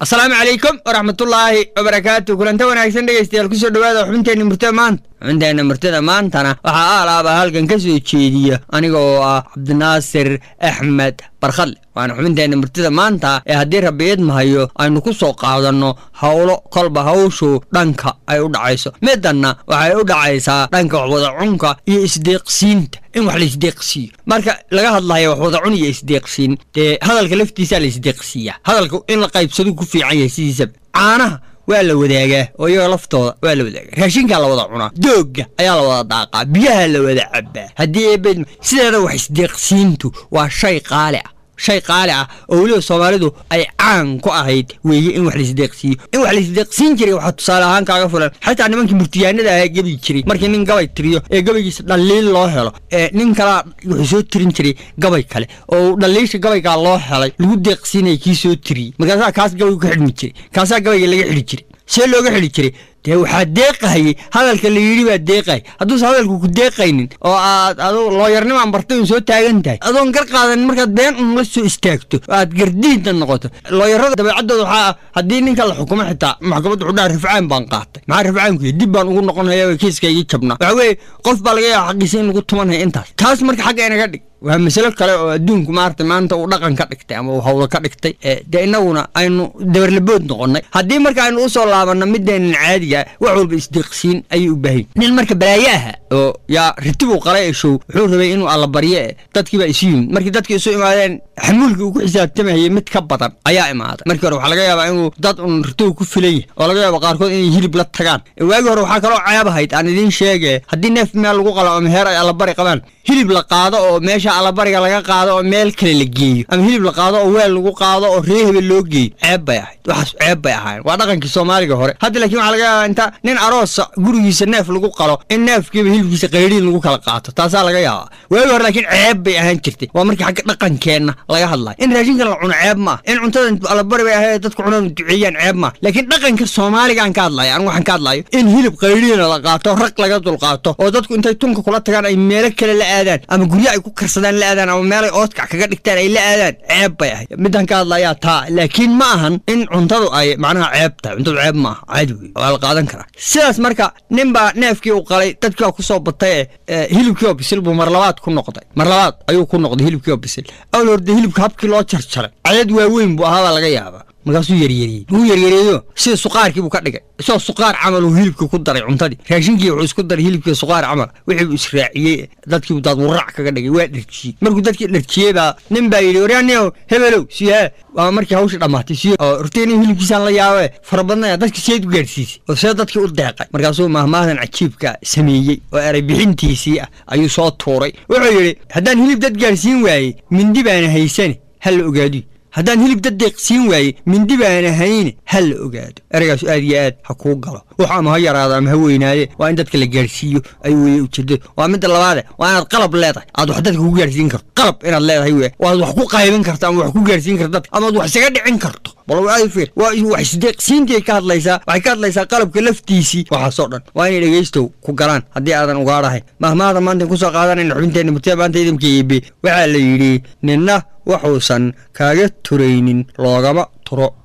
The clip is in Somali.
asalaamu calaykum waraxmatullaahi wabarakaatu kulanta wanaagsan dhegaystayaal kusoo dhawaada xubinteenna murtada maanta xubinteenna murtada maantana waxaa aalaaba halkan ka soo jeediya aniga oo ah cabdinaasir axmed barkhadle waana xubinteenna murtada maanta ee haddii rabiid mahayo aynu ku soo qaadanno howlo kolba hawshu dhanka ay u dhacayso midanna waxay u dhacaysaa dhanka waxwada cunka iyo isdeeqsiinta in wax la isdeeqsiiyo marka laga hadlayo waxwada cun iyo isdeeqsiin dee hadalka laftiisaa la isdeeqsiiyaa hadalka in la qaybsadu ku fiican yahay sidiisaba caanaha waa la wadaagaa oo iyaga laftooda waa la wadaagaa raashinkaa la wada cunaa doogga ayaa la wada daaqaa biyaha la wada cabaa haddii eebed sideeda wax isdeeqsiintu waa shay qaali ah shay qaali ah oo weliba soomaalidu ay caan ku ahayd weeye in wax laisdeeqsiiyo in wax laisdeeqsiin jiray waxaa tusaale ahaan kaaga fulan xataa nimankii murtiyaanada ahaa gebi jiray markii nin gabay tiriyo ee gabaygiisa dhaliil loo helo ee nin kalaa wuxuu soo tirin jiray gabay kale oo dhaliisha gabaygaa loo helay lagu deeqsiinaya kii soo tiriyey markaasaa kaas gabaygu ka xidhmi jiray kaasaa gabayga laga xidhi jiray see looga xidhi jiray dee waxaa deeqahayey hadalka la yidhi baa deeqahay hadduusa hadalku ku deeqaynin oo aad adu looyarnimaan bartay un soo taagan tahay adoon gar qaadanin markaad been un la soo istaagto oo aad gardiidna noqoto looyarada dabeecaddooda waxaa ah haddii ninka la xukumo xitaa maxkamadda wuxuu dhaha rifcaan baan qaatay maxaa rifcaanku dib baan ugu noqonaya kiiskaygii jabnaa waxaa weeye qof baa laga yaaba xaqiisa in lagu tumanaya intaas taas marka xagga inaga dhig waa masalo kale oo adduunku maarata maanta uu dhaqan ka dhigtay ama uu hawlo ka dhigtay dee innaguna aynu dabarlabood noqonnay haddii marka aynu usoo laabanno mideenan caadiga wax walba isdeeqsiin ayay u baahan nin marka balaayaha oo yaa ritibuu qalay eshow wuxuu rabay inuu allabaryo e dadkiibaa isu yimid markii dadkii isu imaadeen xamuulkii uu ku xisaabtamayay mid ka badan ayaa imaaday markii hore waxaa laga yaabaa inuu dad un ritibu ku filan yahay oo laga yaaba qaarkood inay hilib la tagaan waagii hore waxaa kaloo ceeb ahayd aan idiin sheege haddii neef meel lagu qalo ama heer ay allabari qabaan hilib la qaado oo meesha allabariga laga qaado oo meel kale la geeyo ama hilib la qaado oo weel lagu qaado oo ree hebel loo geeyo ceeb bay ahayd waxaas ceeb bay ahaayeen waa dhaqankii soomaaliga hore hadda laakiin waxaa laga yaabaa inta nin aroosa gurigiisa neef lagu qalo in neefkiiba hilibkiisa qayriin lagu kala qaato taasaa laga yaabaa waagi hore laakiin ceeb bay ahaan jirtay waa markii xagga dhaqankeenna laga hadlayo in raashinkan la cuno ceeb maaha in cuntada allabari bay ahayd dadku cunada duceeyaan ceeb maaha laakiin dhaqanka soomaaligaan ka hadlayo anigu waxaan ka hadlayo in hilib qayriina la qaato rag laga dulqaato oo dadku intay tunka kula tagaan ay meelo kale la aadaan ama guryo ay ku karsadaan la aadaan ama meelay oodkac kaga dhigtaan ay la aadaan ceeb bay ahayd midaan ka hadlayaa taa laakiin ma ahan in cuntadu ay macnaha ceeb tahay cuntadu ceeb maaha caadi wey waa la qaadan karaa sidaas marka nin baa neefkii u qalay dadkii waa kusoo batay ee hilibkii oo bisil buu mar labaad ku noqday mar labaad ayuu ku noqday hilibkii oo bisil awal horde hilibka habkii loo jarjaray cadad waaweyn buu ahaa baa laga yaabaa markaasuu yaryariyey wuu yaryareeyo sida suqaarkii buu ka dhigay isagoo suqaar camal uu hilibkii ku daray cuntadii raashinkii wuxuu isku daray hilibkii suqaar camal wixii buu israaciyey dadkii daad warac kaga dhigay waa dharjiyey markuu dadkii dharjiyey baa nin baa yidhi waryaaniyow hebelow siyaa waa markii hawshii dhammaatay siyo oo ruteenii hilibkiisaan la yaabe farabadnaya dadkii seed u gaadhsiisay oo see dadkii u deeqay markaasuu mahmaadan cajiibka sameeyey oo eray bixintiisii ah ayuu soo tuuray wuxuu yidhi haddaan hilib dad gaadhsiin waayey mindi baana haysane ha la ogaadiyo haddaan hilib dad deeqsiin waaye mindi baana hayne ha la ogaado eragaasu aad iyo aad ha kuu galo wax ama ha yaraado ama ha weynaade waa in dadka la gaadhsiiyo ay weye ujeedada waa midda labaade waa inaad qalab leedahay aad wax dadka ku gaadhsiin karto qalab inaad leedahay wey waad wax ku qaybin karto ama wax ku gaadhsiin karto dadka amaad wax isaga dhicin karto bal aad fiir waa wax isdeeqsiintii ka hadlaysaa waxay ka hadlaysaa qalabka laftiisii waxaasoo dhan waa inay dhegaystow ku galaan haddii aadan ugaadhahayn mahmaada maanta kusoo qaadanayna xubinteenna murtida maanta idamka iibe waxaa la yidhi ninna waxuusan kaaga turaynin loogama turo